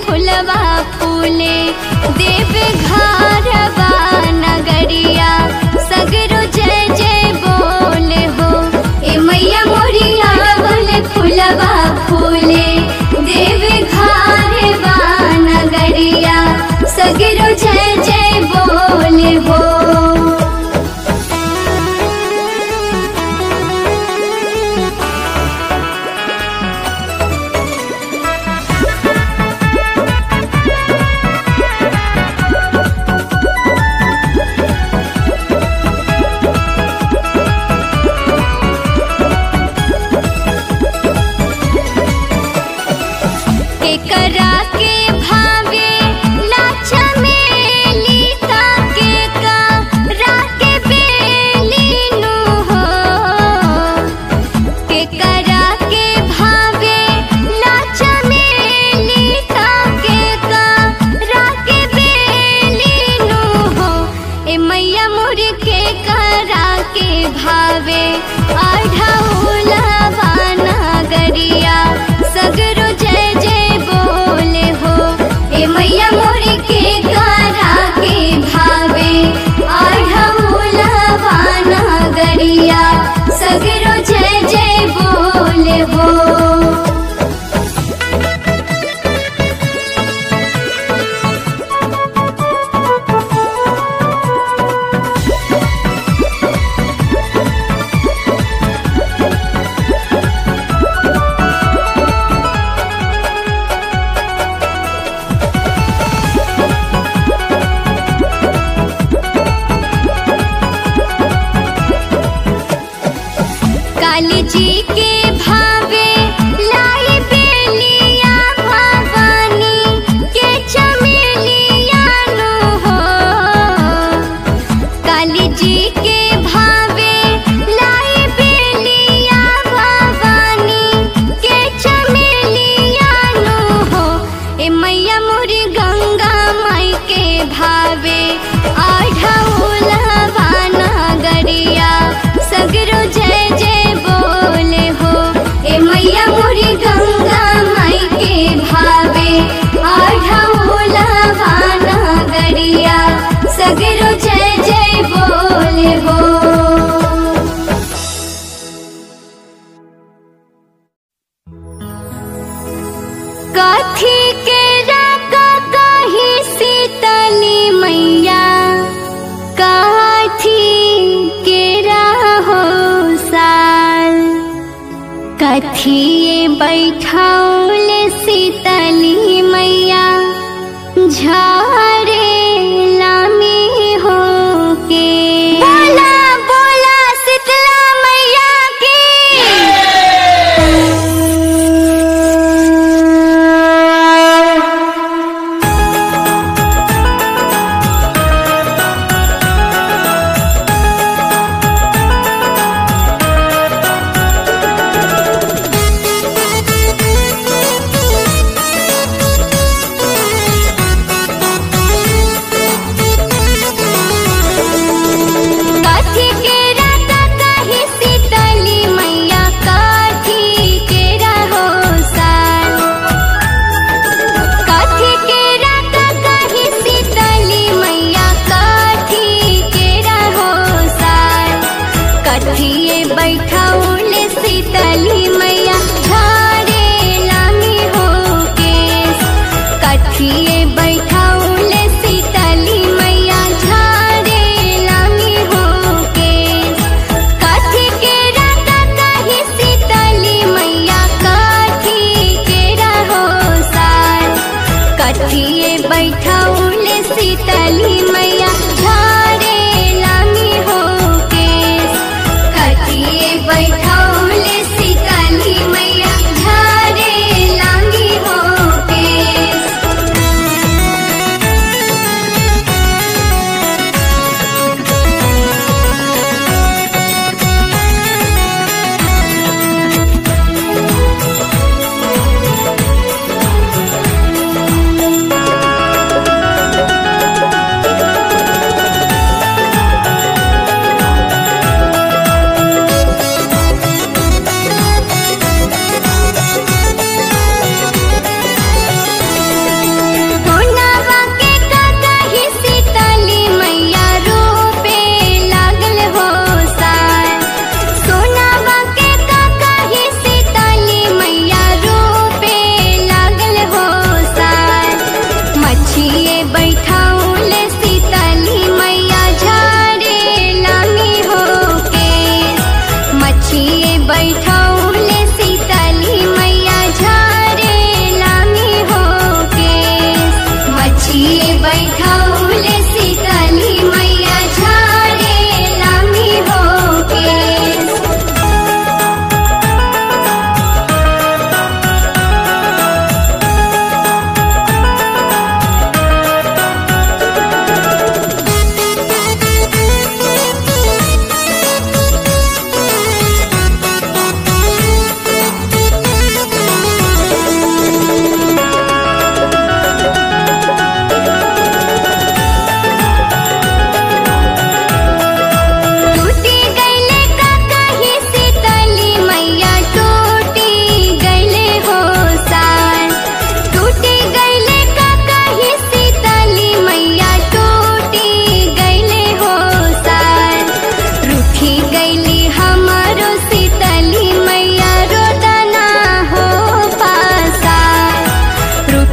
फुलवा फूले देव घरवा नगरिया सगरो जय जय बोले हो ए मैया मोरिया बोले फुलवा फूले देव घरवा नगरिया सगरो जय जय बोले हो केकरा के भावे लाछा मेली ताके का राके बेली नु हो केकरा के भावे लाछा मेली ताके का राके बेली नु हो ए मैया मुर के करा के भावे आढ़ौला नगरिया सगरो जय जय बोले हो ए मैया मोर के करा के भावे आढ़ौला नगरिया सगरो जय जय बोले हो काली जी के भावे लाई बेलिया भवानी के चमेलिया नु हो काली जी के भावे लाई बेलिया भवानी के चमेलिया नु हो ए मैया मोरी गंगा माई के भावे आढ़ौला नगरिया सगरो जय जय बोले हो ए मैया मोरी गंगा माई के भावे आढ़ौला नगरिया सगरो जय जय बोले हो काठी के राका काही सीतली मैया काठी के राहो साल कथिए बैठौले सीतली मैया झारे लामी हो के बोला बोला शीतला मैया की काठी के राता काहे सीतली मैया काठी के रहो साल काठी के राता काहे सीतली मैया काठी के रहो साल कठिए बैठौले सीतली मैया झाड़े लामी हो केस कठिए बैठौले सीतली मैया झाड़े लामी हो केस काठी के राता काहे सीतली मैया काठी के रहो साल कठिए बैठौले सीतली मैया झाड़े लामी हो केस कठिए बैठौले सीतली मैया झाड़े लामी हो केस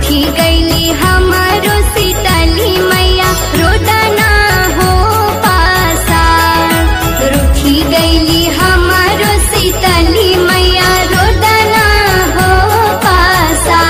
रूठी गईली हमारो सीतली मैया रोदना हो पासा रूठी गईली हमारो सीतली मैया रोदना हो पासा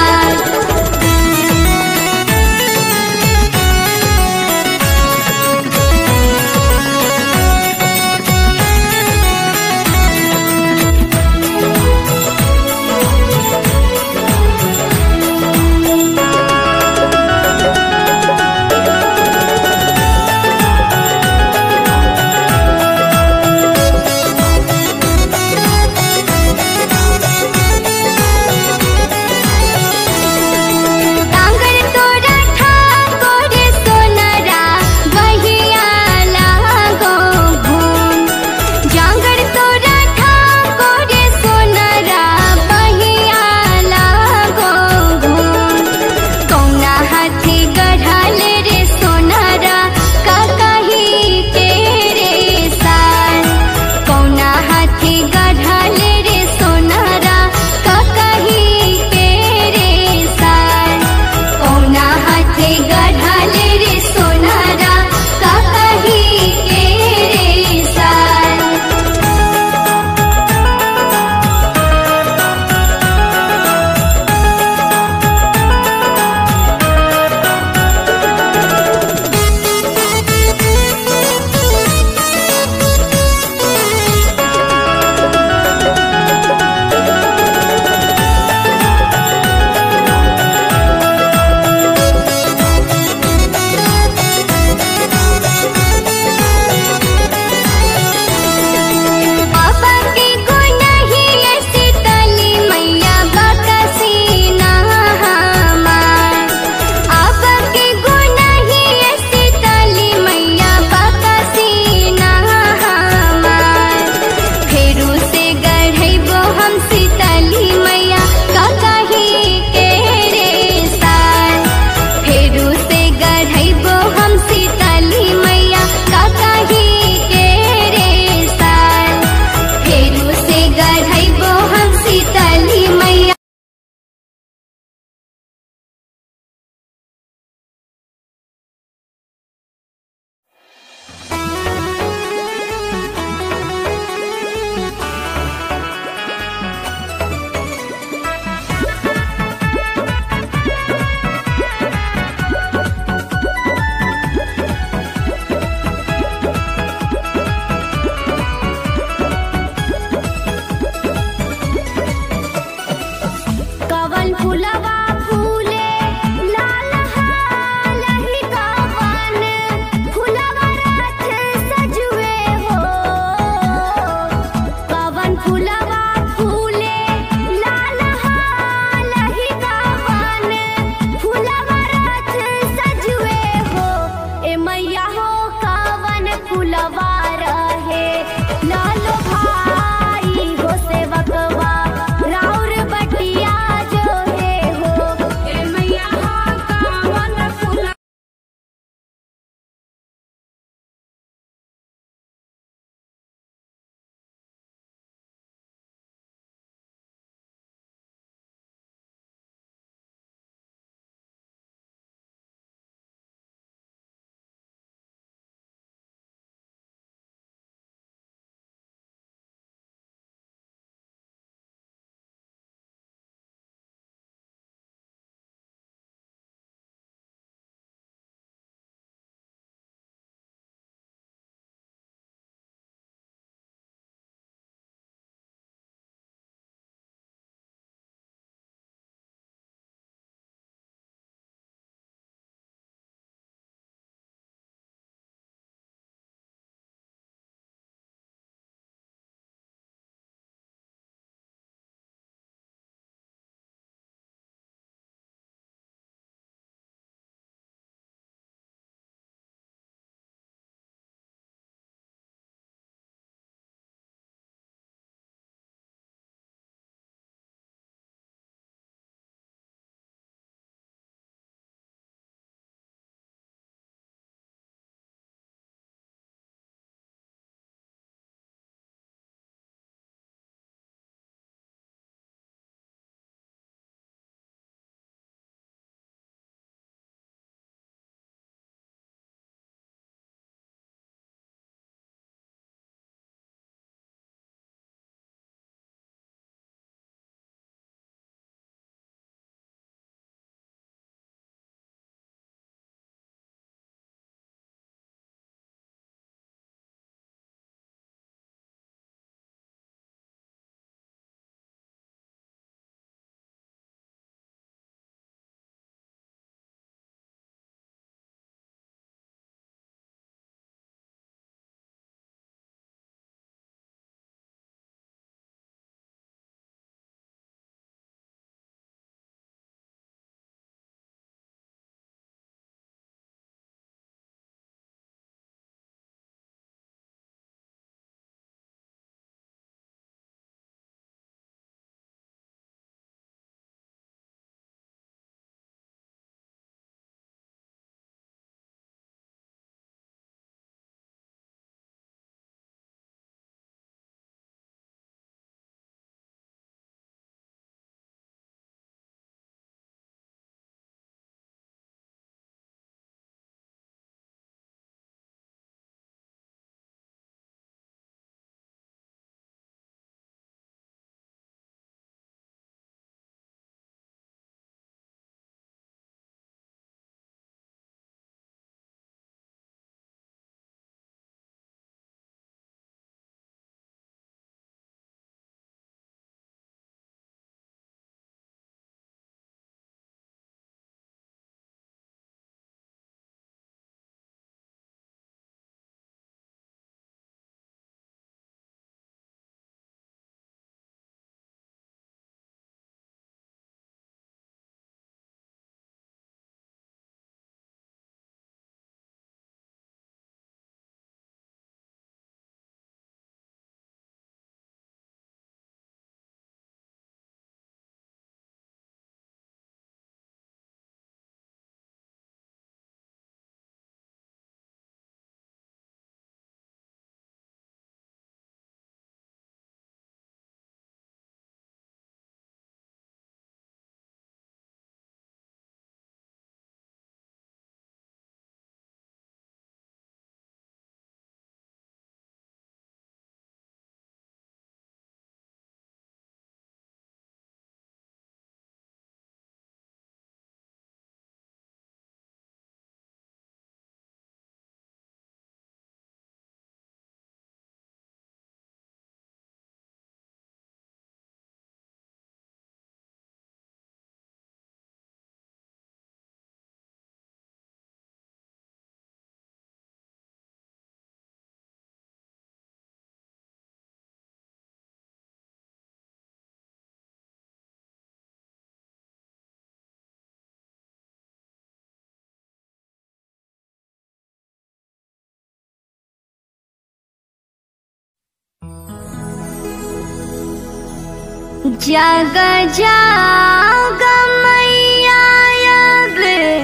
जग जाग मैया अब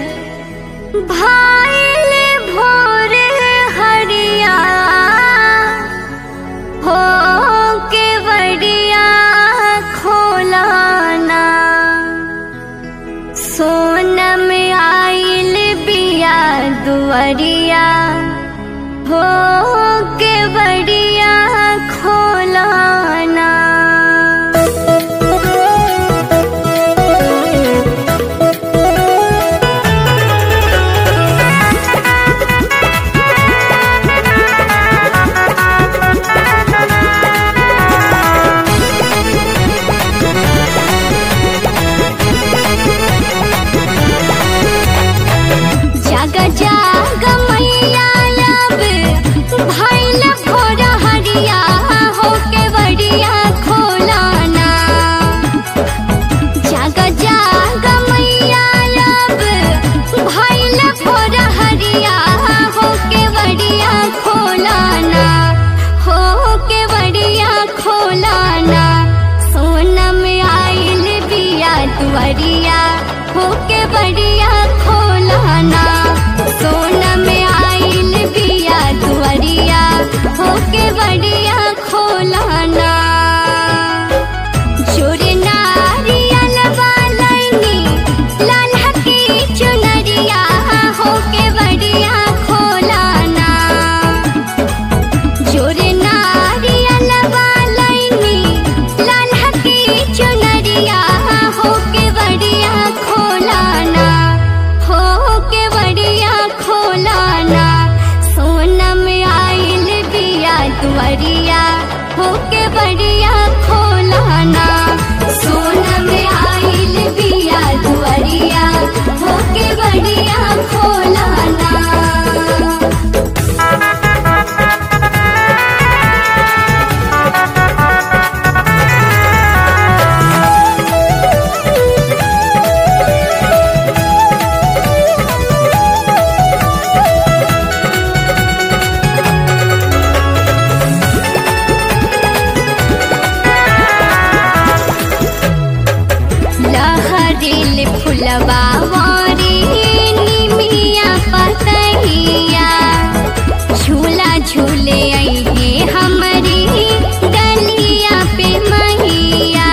भाइल भोर हरिया हो के बड़िया खोलाना सोनम आइल बिया दुआरिया हो के बड़िया खोलाना जाग जाग मैया अब भैल भोर हरिया हो के बड़िया खोलाना जाग जाग मैया अब भैल भोर हरिया हो के बड़िया खोलाना हो के बड़िया खोलाना सोनम आइल बिया दुआरिया हो के बड़िया खोलाना सोनम आइल बिया दुआरिया हो के बड़िया खोलाना जोरे नारियल वालैनी लाल्हा की चुनरिया हो के बड़िया खोलाना जोरे नारियल वालैनी लाल्हा की चुनरिया हो के बड़िया खोलाना हो के बड़िया खोलाना सोनम आइल बिया दुआरिया हो के बड़िया खोलाना सोनम आइल बिया दुआरिया हो के बड़िया खोलाना लहरिल फुलवा वारी निमिया पतहिया झूला झूले अइहे हमरी डलिया पे मैया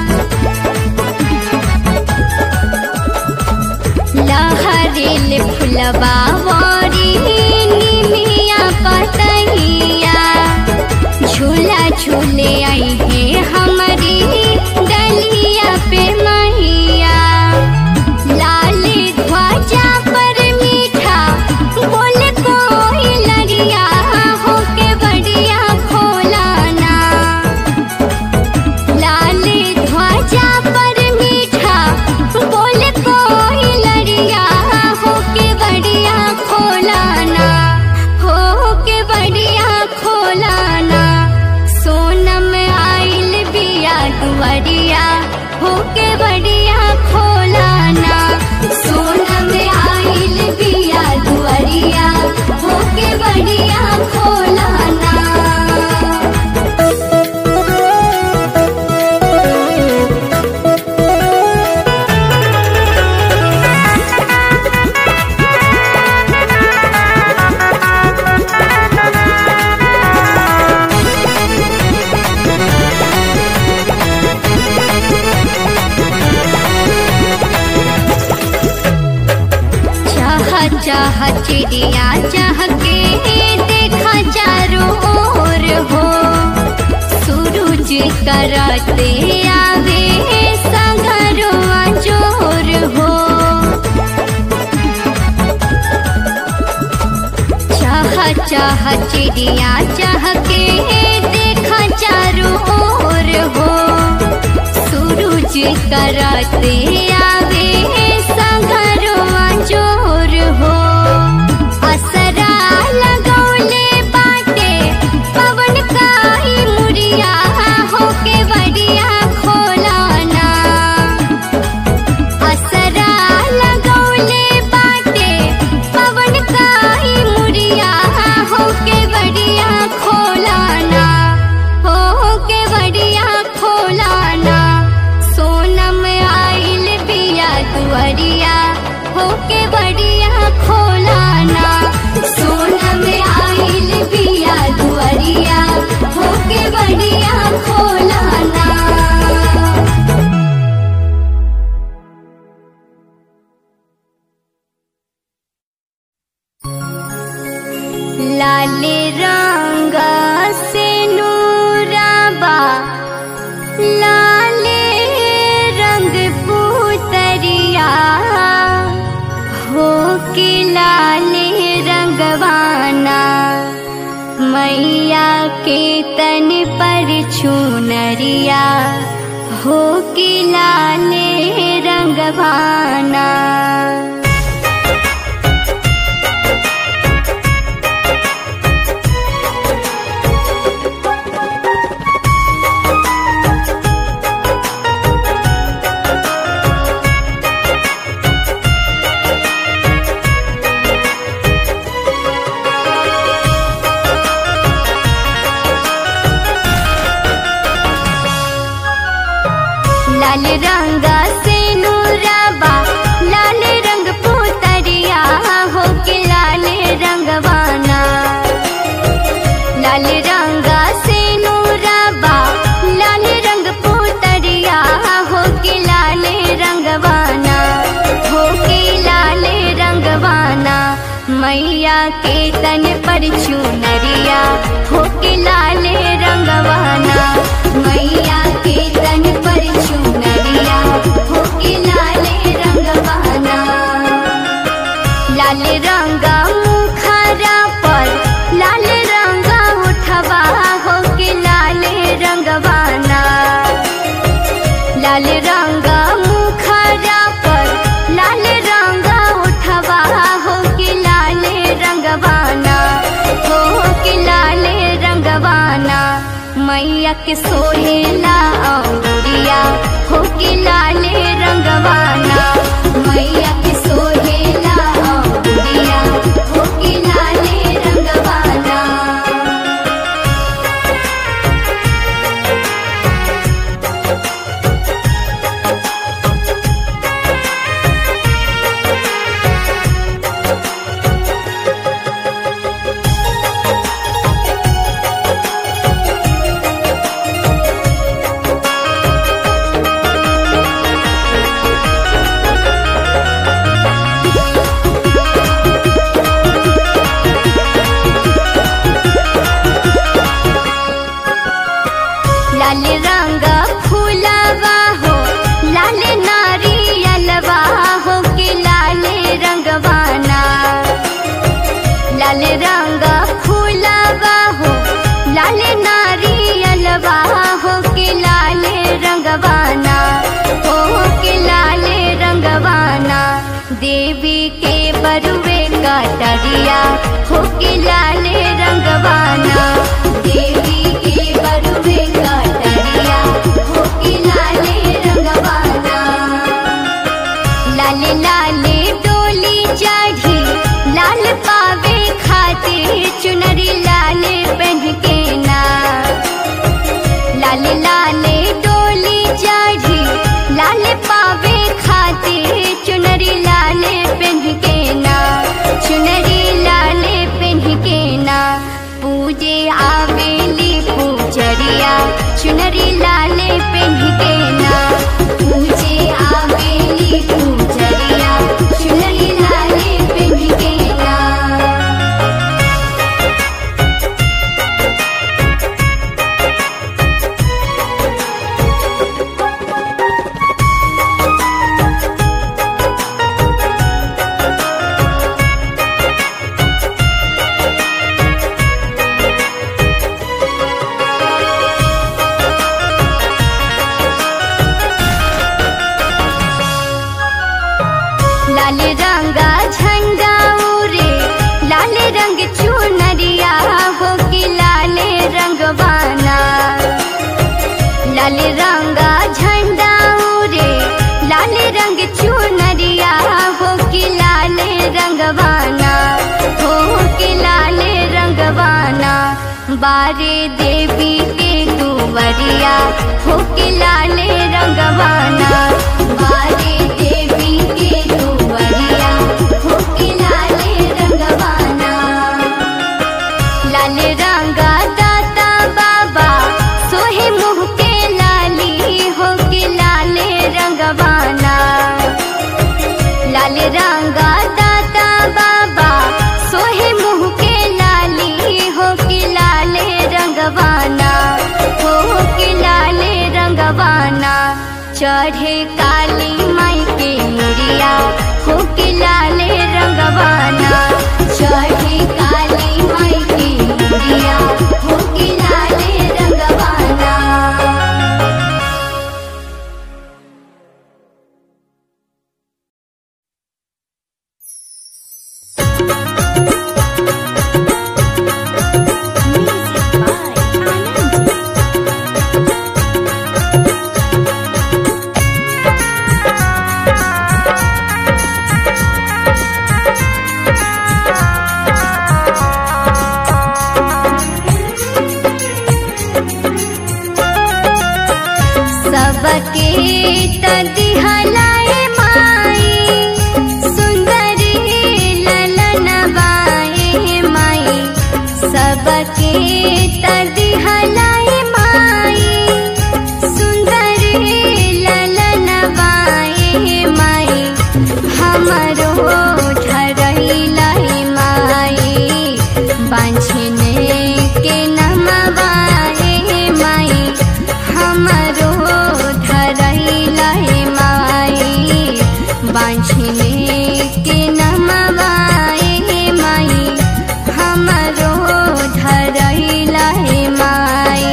लहरिल फुलवा वारी निमिया पतहिया झूला झूले अइहे हमरी डलिया पे मैया लाल ध्वजा पर मीठा बोल कोई लड़िया हो के बड़िया खोलाना लाल ध्वजा पर मीठा बोल कोई लड़िया हो के बड़िया खोलाना हो के बड़िया खोलाना सोनम आइल बिया दुआरिया हो के बड़िया खोलाना सोनम आइल बिया दुआरिया हो के बड़िया खोलाना चाह चाह चिड़िया चाह के देखा चारों ओर हो सूरज करते आवे संगरवा जोर हो चाह चाह चिड़िया चाह के देखा चारों ओर हो सूरज करते आवे संगरवा जोर हो असरा लगौले बाटे पवन काई मुड़िया हो के बड़िया खोलाना असरा लगौले बाटे पवन काई मुड़िया हो के बड़िया खोलाना हो के बड़िया खोलाना बढ़िया खोलाना सोना में आइल बिया दुआरिया होके बढ़िया खोलाना लाल रंग से नूराबा लाल रंग पुतरिया हो के लाल रंगवाना मैया के तन पर छुनरिया हो के लाल रंगवाना लाल रंग से नूराबा लाल रंग पुतरिया हो के लाल रंगवाना लाल रंग से नूराबा लाल रंग पुतरिया हो के लाल रंगवाना हो के लाल रंगवाना मैया के तन पर चुनरिया हो के लाल रंगवाना मैया के तन पर चुनरिया हो के लाल रंगवाना लाल रंगा मुखरा पर लाल रंगा उठवा हो के लाल रंगवाना लाल रंगा मुखरा पर लाल रंगा उठवा हो के लाल रंगवाना हो के लाल रंगवाना मैया के सोहेला औरिया हो के लाल रंगवाना मैया के सोहेला औरिया हो के लाल रंगवाना लाल रंग फूलवा हो लाल नारियलवा हो के लाल रंगवाना लाल रंग फूलवा हो लाल नारियलवा हो के लाल रंगवाना हो के लाल रंगवाना देवी के बरुवे कटरिया हो के लाल रंगवाना देवी के बरुवे कटरिया हो के लाल रंगवाना लाल लाल डोली चढ़ी लाल पावे खातिर चुनरी लाल पहन के ना लाल लाल डोली चढ़ी लाल पावे खातिर चुनरी लाल पहन के ना चुनरी लाल पहन के ना पूजे आवेली पूजरिया चुनरी लाल पहन के ना पूजे आवेली पूजरिया चुनरी लाल पहन के ना लाल रंगा झंडा उरे लाल रंग चुनरिया हो कि लाल रंगवाना लाल रंगा झंडा उरे लाल रंग चुनरिया हो कि लाल रंगवाना हो कि लाल रंगवाना बारे देवी के दुवरिया हो कि लाल रंगवाना बारे देवी के दुवरिया हो गंगा दाता बाबा सोहे मुँह के लाली हो कि लाले रंगवाना हो कि लाले रंगवाना चढ़े काली माई के मुरिया हो कि लाले रंगवाना चढ़े काली माई के मुरिया हो कि लाले रंगवाना सबके तदिहलाए माई सुंदरी ललन बाए माई सबके तदिहलाए माई सुंदरी ललन बाए माई हमरो धरैलाई माई बांझने के नमवाए माई हमरो धरैलाई माई बांझने के नमवाए माई हमरो धरैलाई माई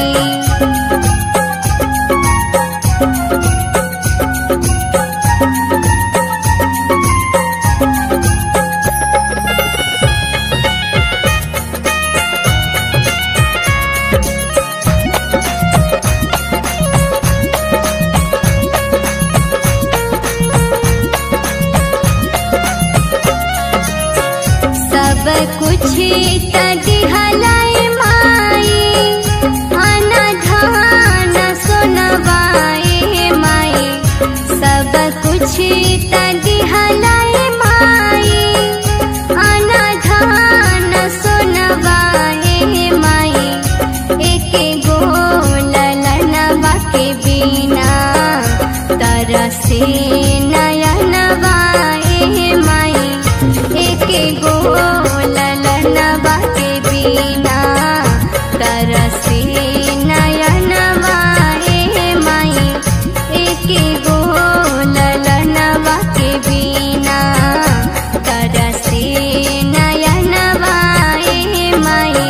सब कुछ तदिहलाई माई अना धान सोनवाए माई सब कुछ तदिहलाई माई अना धान सोनवाए माई एक गो ललनवा के बिना तरसे नयनवाए माई एक गो ललनवा के बिना तरसे नयनवाए माई एक गो ललनवा के बिना तरसे नयनवाए माई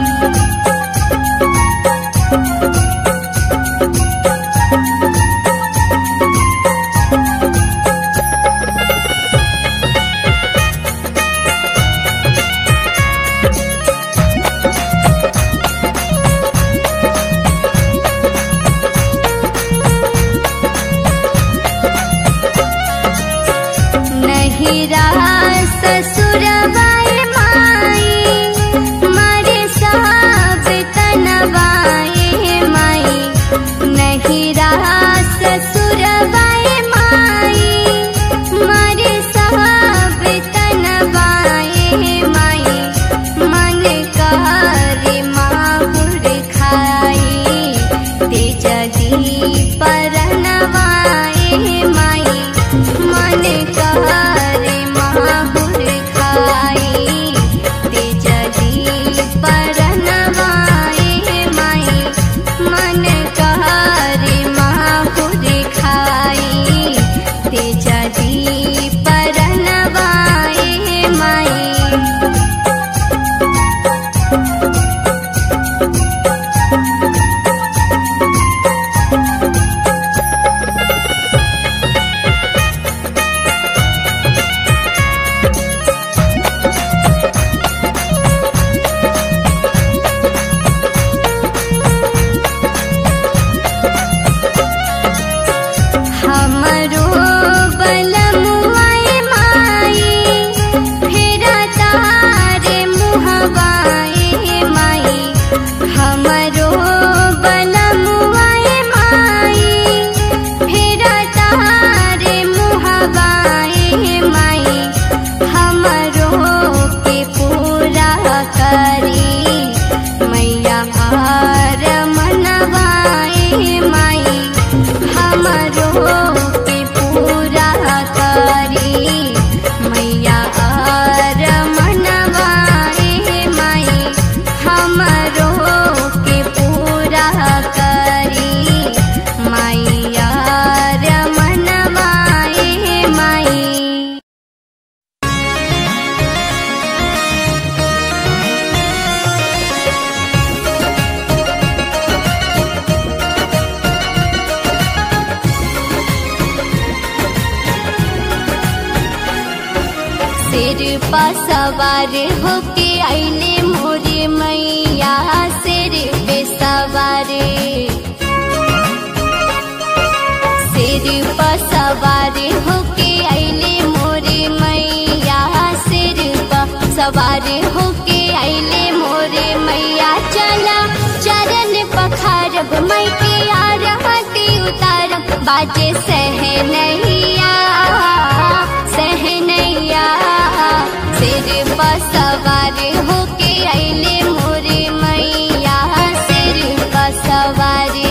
नहिरा ससुरवाए माई मारे साब तनवाए माई नहिरा ससुरवाए माई मारे साब तनवाए माई मन करे माहुर खाई तेज परनवाए माई मन करे माहुर सिर पर सवार होके आइले मोरे मैया सिर पे सवारे सिर पर सवार होके आइले मोरे मैया सिर पर सवार होके आइले मोरे मैया चला चरण पखारब मई के आरती उतारब बाजे सहनैया सहनैया सिर पर सवार होके आइले मोरे मैया सिर पर सवारे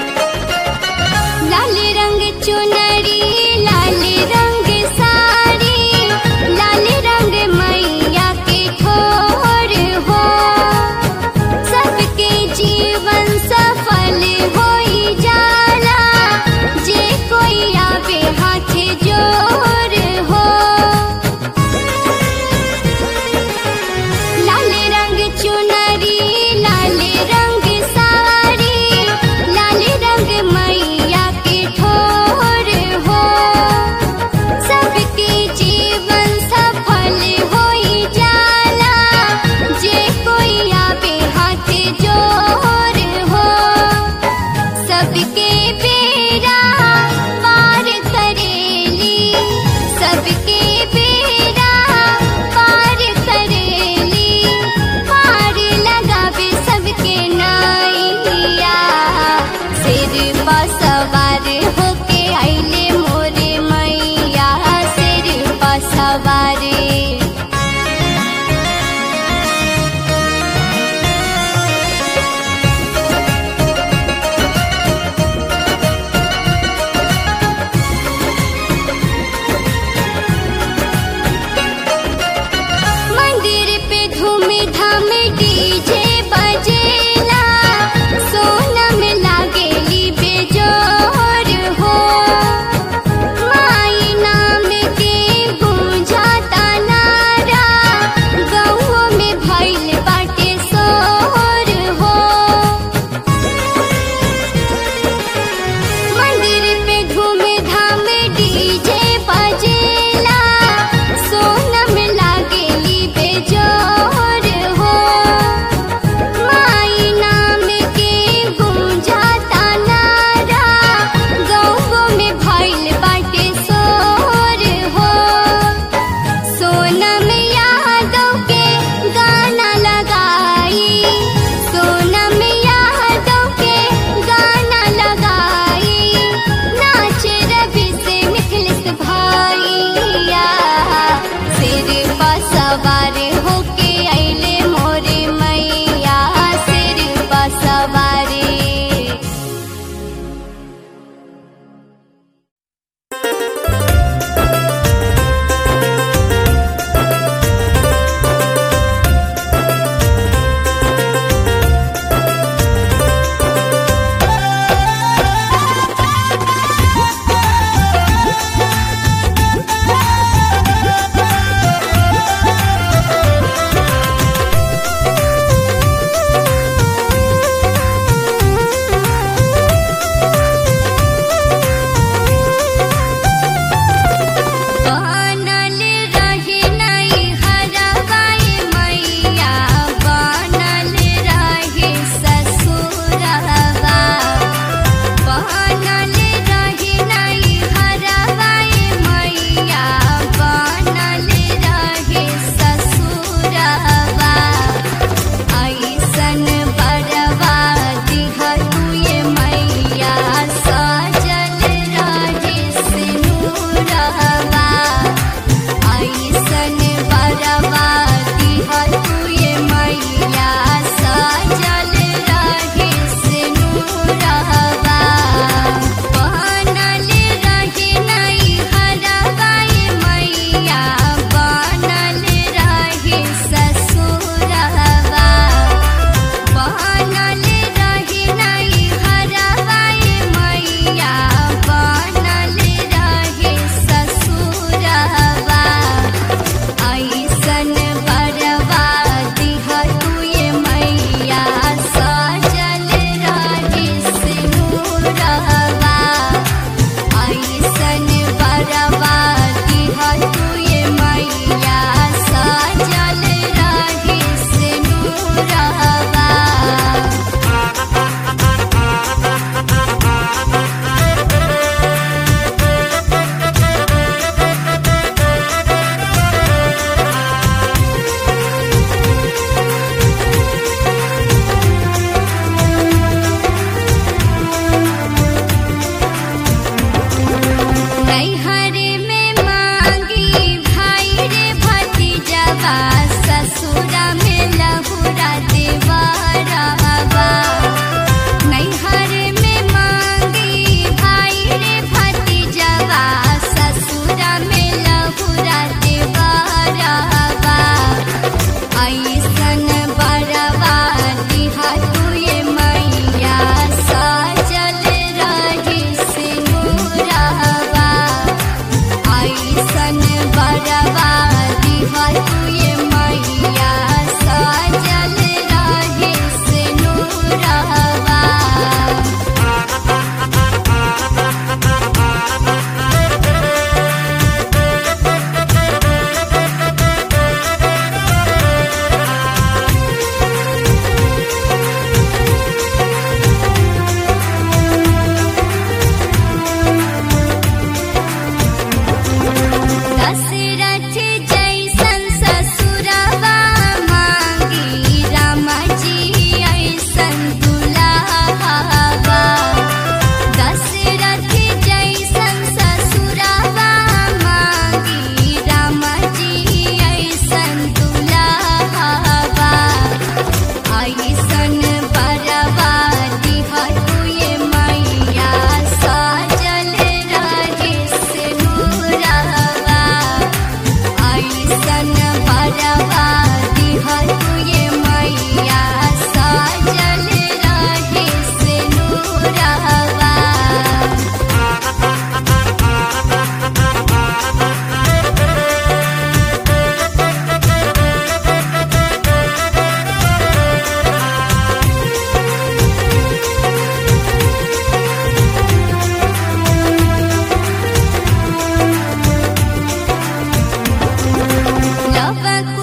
लाल रंग चुनरी लाल रंग साड़ी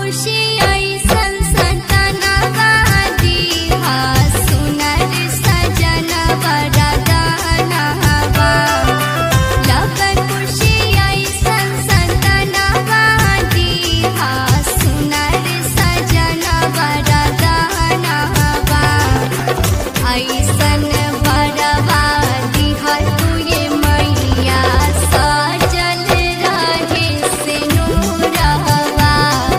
खुशी ऐसन सतनवा दीहा सुनर सजन वरदानवा लगन खुशी ऐसन सतनवा दीहा सुनर सजन वरदानवा ऐसन बरवा दिहा तुये मैया सजल रहे से नूरवा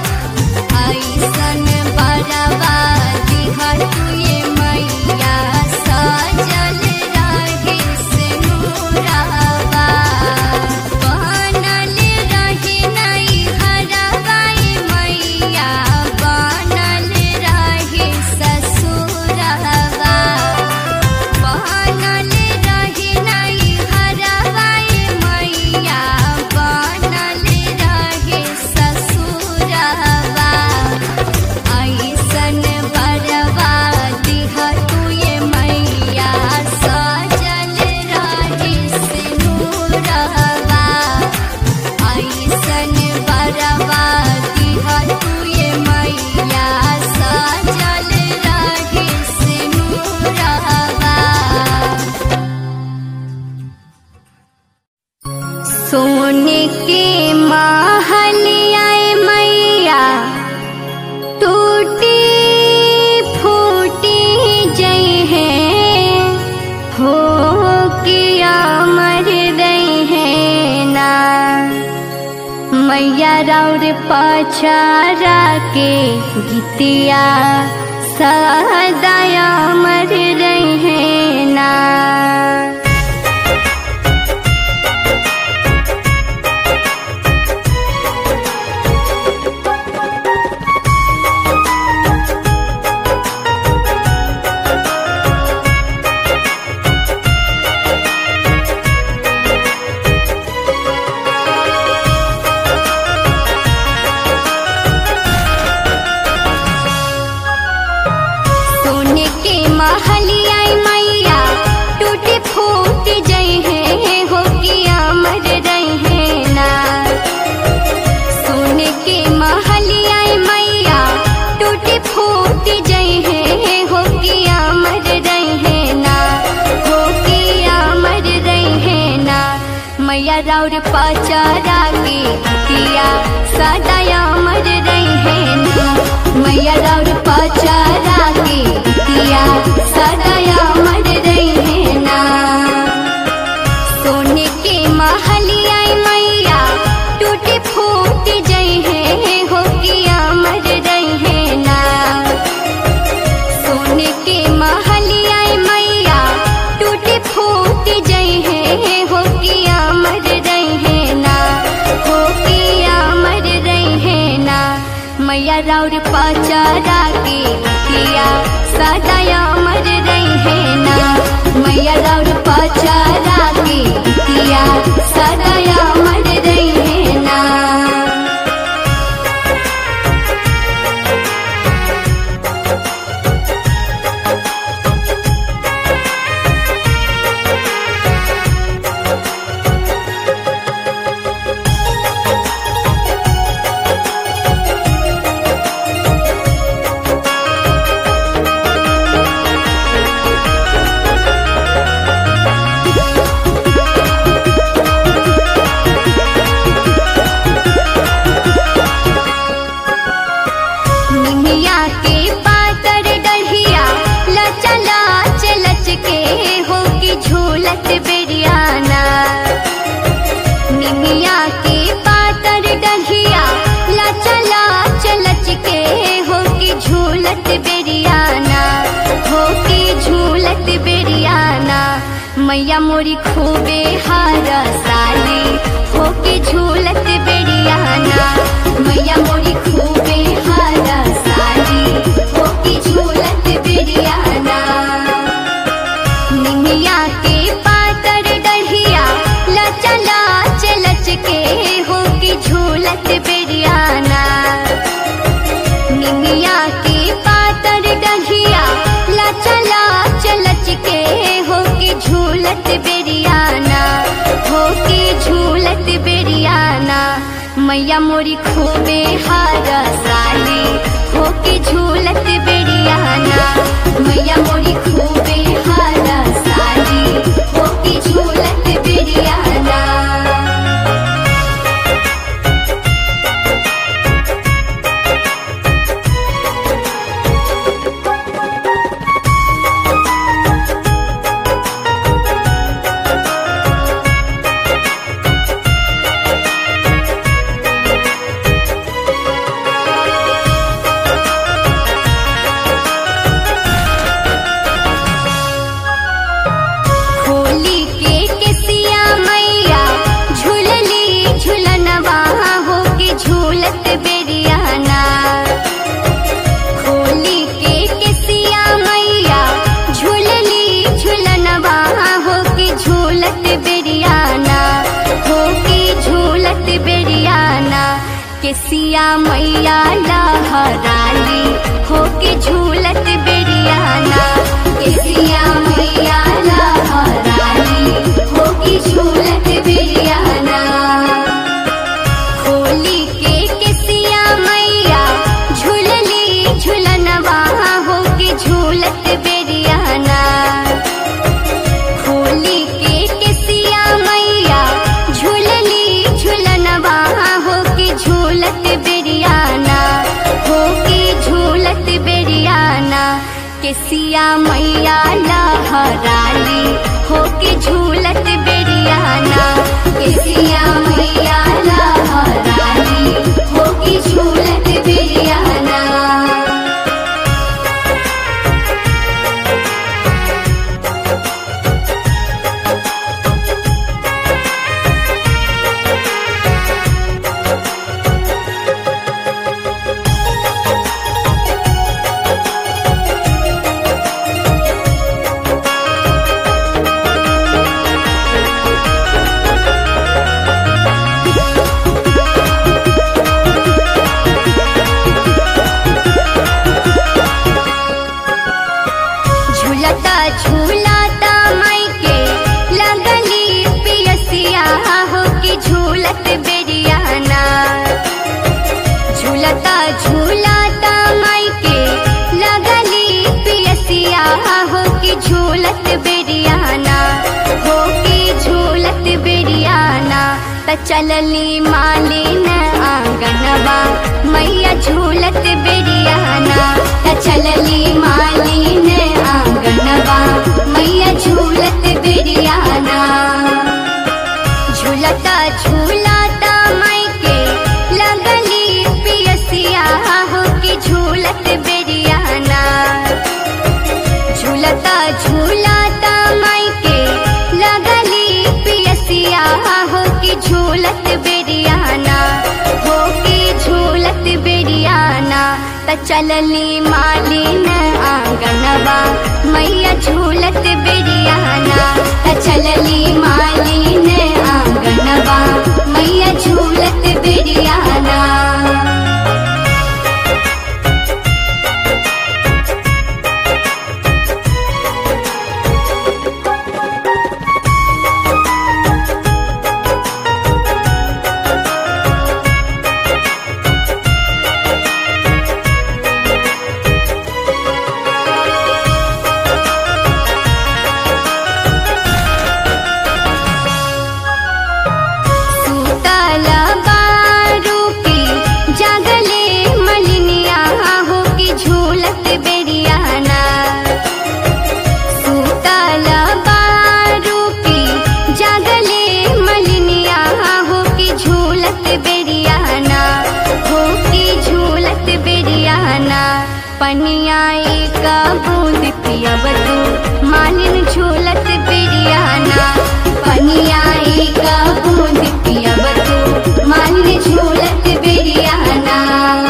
ऐसन बरवा दिहा तुये मैया सजल रहे से नूरवा बनल रहे नहीं हरवाई मैया बनल रहे ससुरवा बनल रहे नहीं हरवाई मैया बनल रहे ससुरवा ऐसन बरवा दिहा तुये मैया सजल रहे से नूरवा ऐसन बरवा दिहा तुये मैया सजल रहे से नूरवा सोने के महल आए मैया टूटी फूटी जई है हो किया मर गई है ना मैया राउर पचारा के गीतिया सदाया मर रही है ना सोने के महलिया मैया टूटे फूट जई है हो किया मर रही है ना सोने के महलिया मैया टूटे फूट जई है हो किया मर रही है ना हो किया मर रही है ना मैया राउर पचारा के किया सदाया मर रही है ना मैया राउर पचारा के किया सदाया मर रही है ना सोने के महलिया मैया टूटे फूट जई है हो किया मर रही है ना सोने के महलिया मैया टूटे फूट जई है हो किया मर रही है ना हो किया मर रही है ना मैया राउर पचारा के किया सदाया मर रही है ना मैया राउर पचारा के किया सदाया मर रही है ना निमिया के पातर डढ़िया लचा लाच लच के हो की झूलत बेरियाना निमिया के पातर डढ़िया लचा लाच लच के हो की झूलत बेरियाना हो की झूलत बेरियाना मैया मोरी खूबे हार साली हो के झूलत बेरियाना मैया मोरी खूबे हार साली हो के झूलत बेरियाना निमिया के पातर डढ़िया लचा लाच लच के हो के झूलत बेरियाना निमिया के पातर डढ़िया लचा लाच लच के हो के झूलत बेरियाना हो के झूलत बेरियाना मैया मोरी खूबे हार साली के सिया मैया लहराली होके झूलत बेरियाना के सिया मैया लहराली होके झूलत बेरियाना होली के केसिया मैया झूलली झूलनवा होके झूलत बेरियाना होली के केसिया मैया झूलली झूलनवा होके झूलत बेरियाना होके झूलत बेरियाना केसिया मैया लहराली होके झूलत बेरियाना केसिया मैया लहराली होके झूलत बेरियाना झूलता झूलता मायके लगली पियसिया हो कि झूलत बेरियाना झूलता झूलता मायके लगली पियसिया हो कि झूलत बेरियाना हो कि झूलत बेरियाना त चलली मालिन आंगनवा मैया झूलत बेरियाना त चलली मालिन आंगनवा मैया झूलत बेरियाना झूलता झूलता मायके लगली पियसिया हो कि झूलत बेरियाना झूलता झूलता मायके लगली पियसिया हो कि झूलत बेरियाना हो कि झूलत बेरियाना त चलली मालिन आंगनवा मैया झूलत बेरियाना त चलली मालिन आंगनवा मैया झूलत बेरियाना सूतल बारू की जागले मलिनिया हो कि झूलत बेरियाना सूतल बारू की जागले मलिनिया हो कि झूलत बेरियाना हो कि झूलत बेरियाना पनिया एक बूंद पियब तू मालिन झूलत बेरियाना पनिया एक बूंद पियब तू मालिन झूलत बेरियाना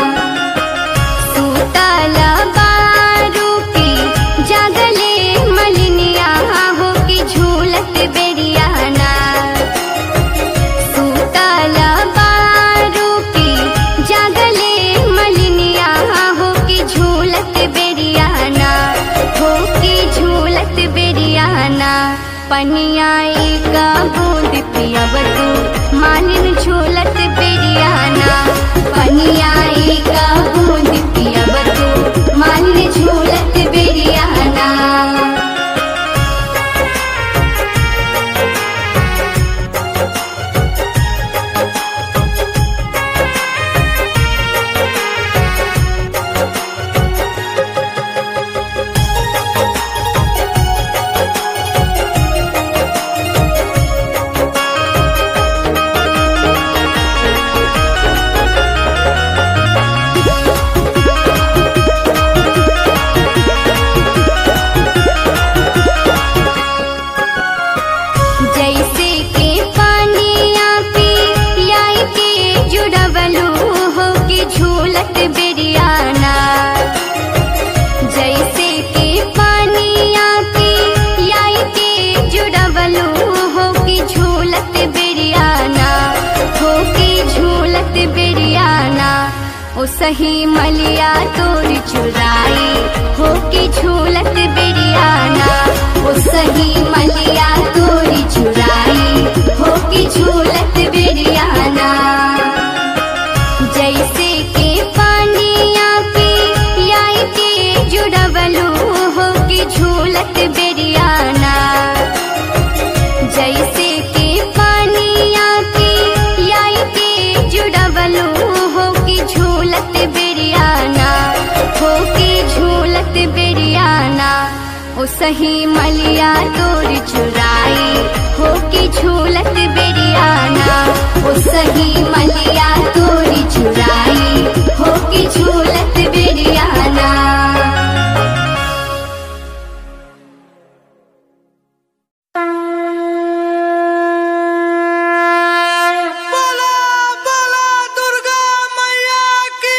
सूतल बारू की जागले मलिनिया हो कि झूलत बेरियाना सूतल बारू की जागले मलिनिया हो कि झूलत बेरियाना हो कि झूलत बेरियाना पनिया एक बूंद पियब तू मालिन झूलत बेरियाना पनिया सही मलिया तोर चुराई हो के झूलत बेरियाना ओ सही मलिया तोर चुराई हो के झूलत बेरियाना जैसे के पानिया पे याई के जुड़वलू हो के झूलत बेरियाना जैसे के पानिया के याई के जुड़वलू हो के झूलत बेरियाना हो के झूलत बेरियाना ओ सही मलिया तोर चुराई हो के झूलत बेरियाना ओ सही मलिया तोर चुराई हो के झूलत बेरियाना बोला बोला दुर्गा मैया की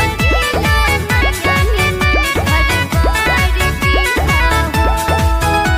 हो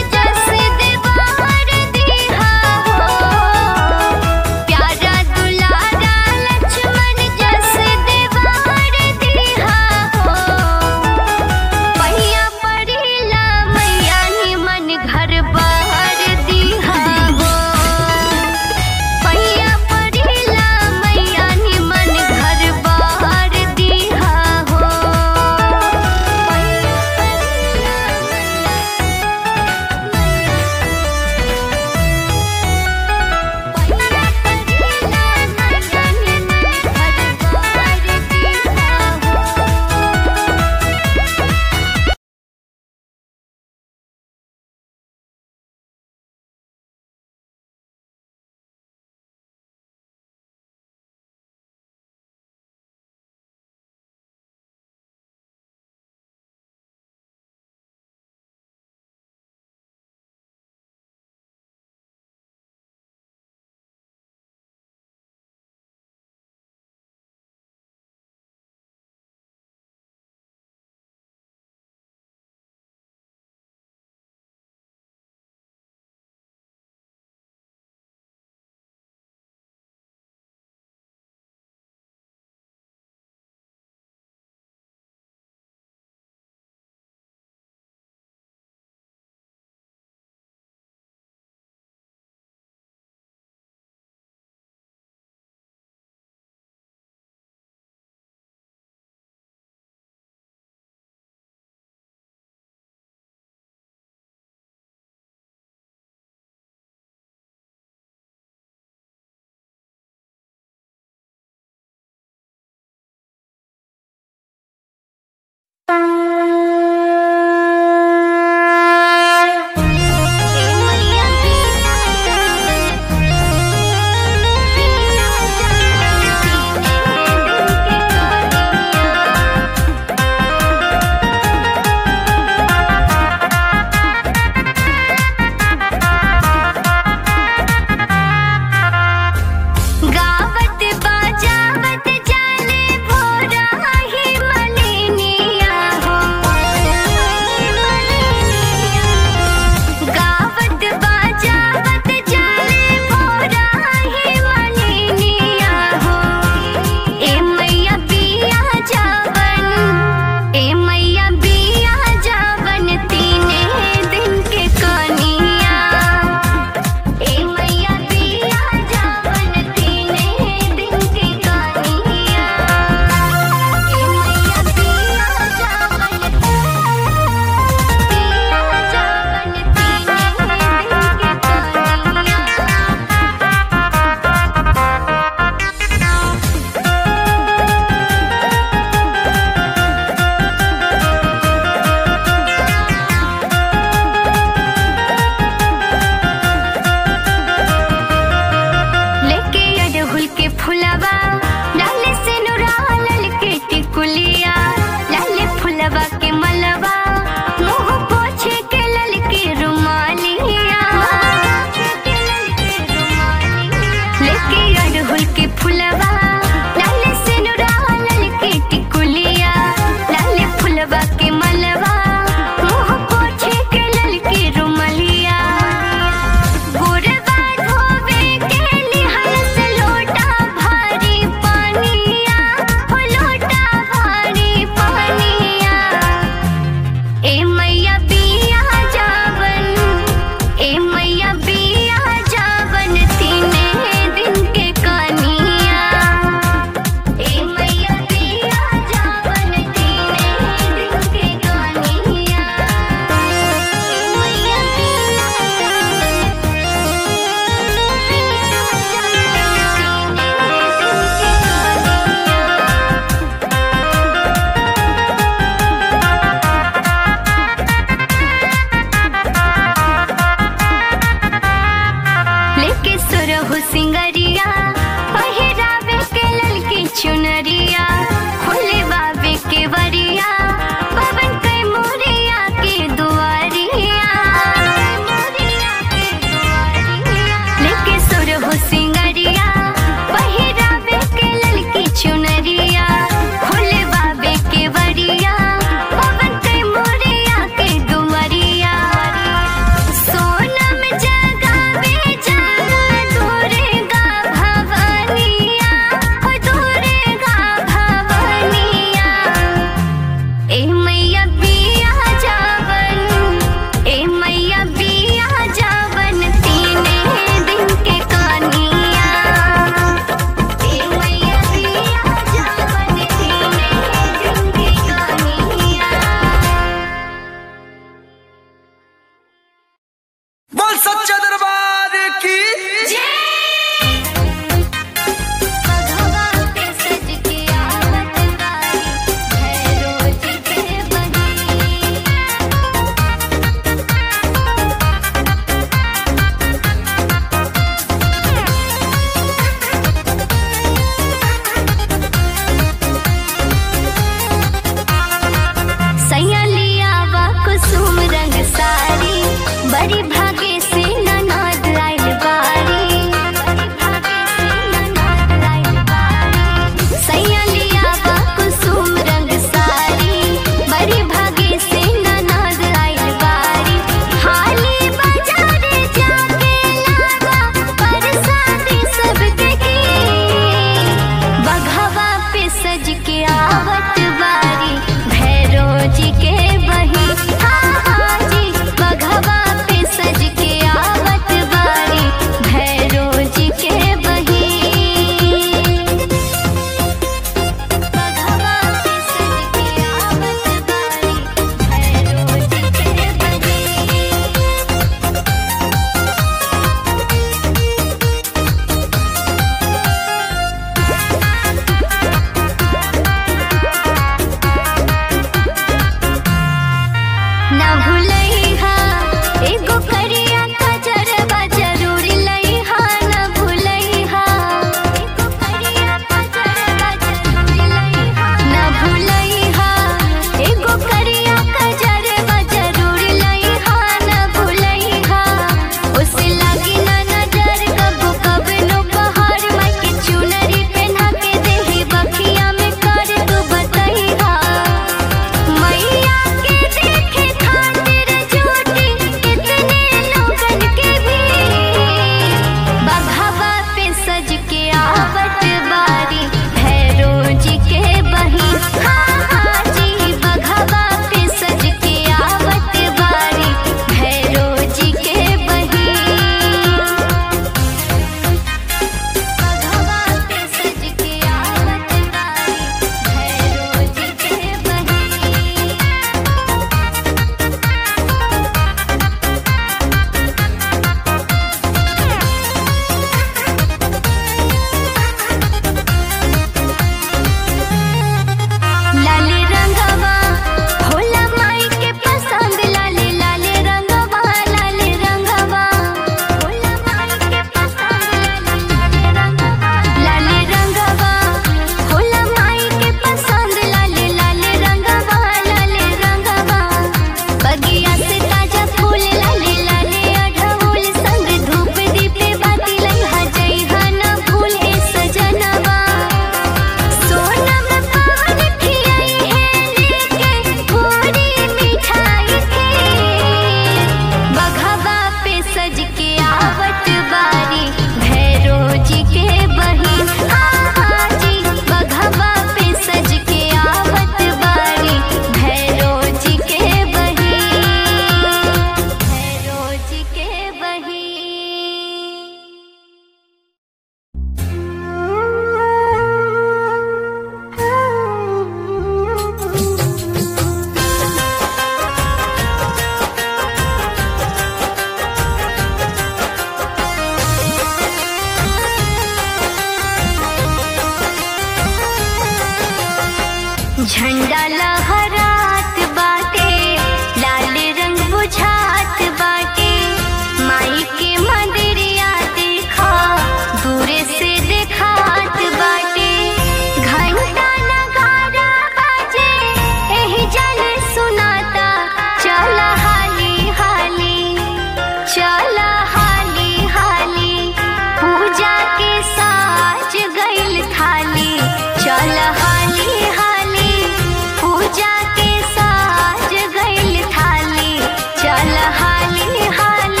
जियरा लहरात बाटे लाल रंग बुझात बाटे माई के मंदिरिया देखा दूरे से देखात बाटे घंटा नगारा बाजे एही जल सुनाता चल हाली हाली चल हाली हाली पूजा के साज गइल थाली चल हाली हाली पूजा के साज गइल थाली चल हाली हाली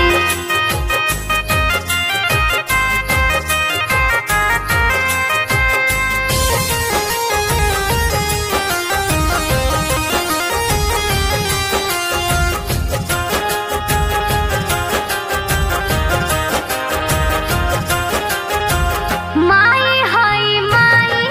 माई हाय माई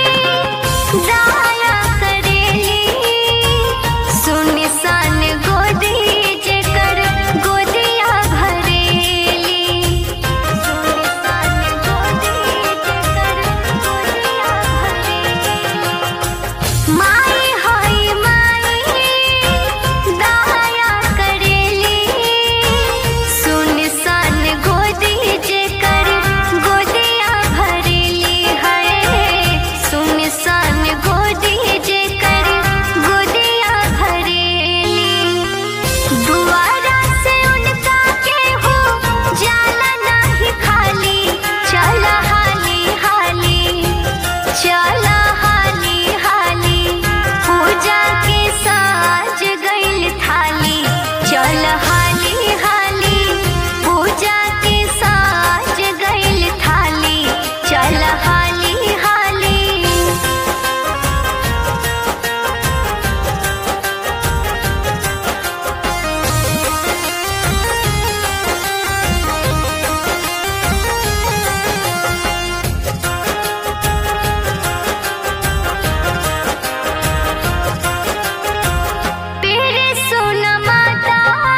दया करेली सुन सन गोदी जेकर गोदिया भरेली सुन सन गोदी जेकर गोदिया भरेली माई हाय माई दया करेली सुन सन गोदी जेकर गोदिया भरेली है सुन सन गोदी जेकर गोदिया भरेली दुआरा से उनका के हो जाला नाही खाली चल हाली हाली चल हाली हाली पूजा के साज गइल थाली चल हाली हाली पूजा के साज गइल थाली चल हाली हाली तेरे सुन माता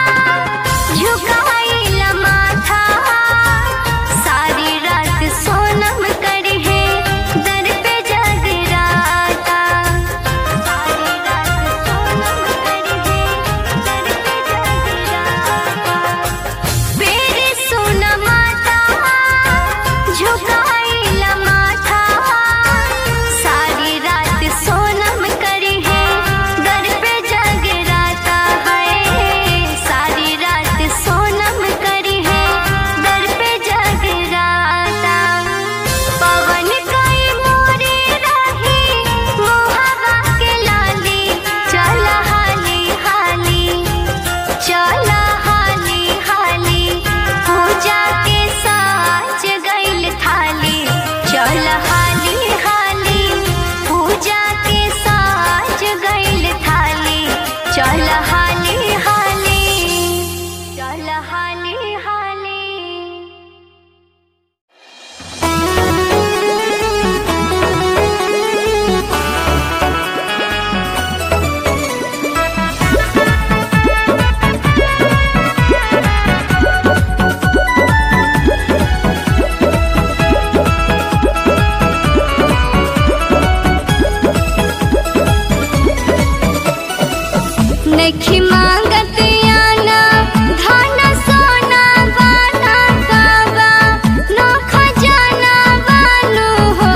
झुकाइल माथा सारी रात सोनम करी है दर पे जगराता सारी रात सोनम करी है दर पे जगराता मेरे सुन माता झुकाइल माथा सारी रात सोनम करी है दर पे जगराता है सारी रात सोनम करी है दर पे जगराता पवन कई मोरे रही मोहवा के लाली चल हाली हाली चल हाली हाली पूजा के साज गइल थाली चल हाली हाली पूजा के साज गइल थाली चल हाली हाली चल हाली हाली नखी मांगत आना धन सोना बाना कावा न खजाना बानु हो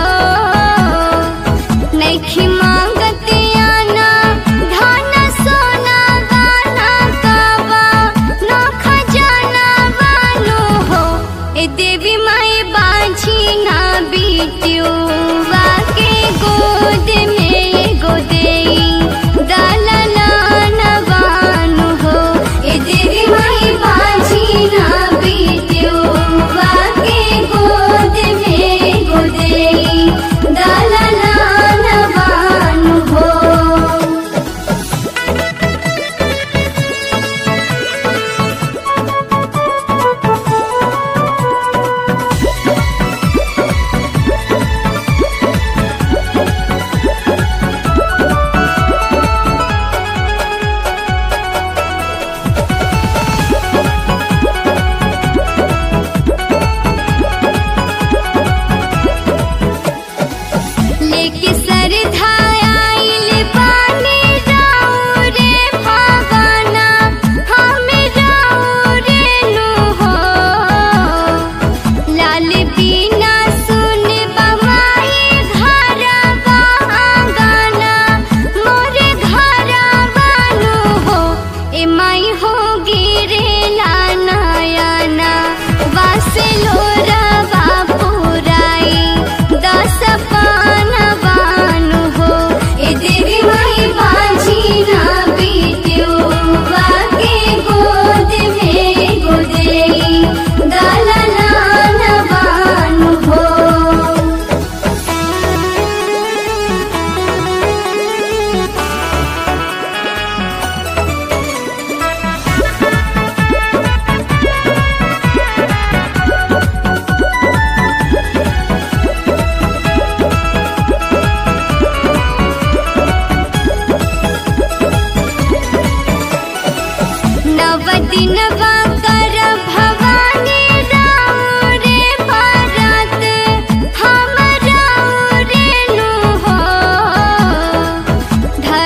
नखी मांगत आना धन सोना बाना कावा न खजाना बानु हो ए देवी माई बाझी ना बीतुआ के गोद में गोदे दलला नवान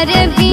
पर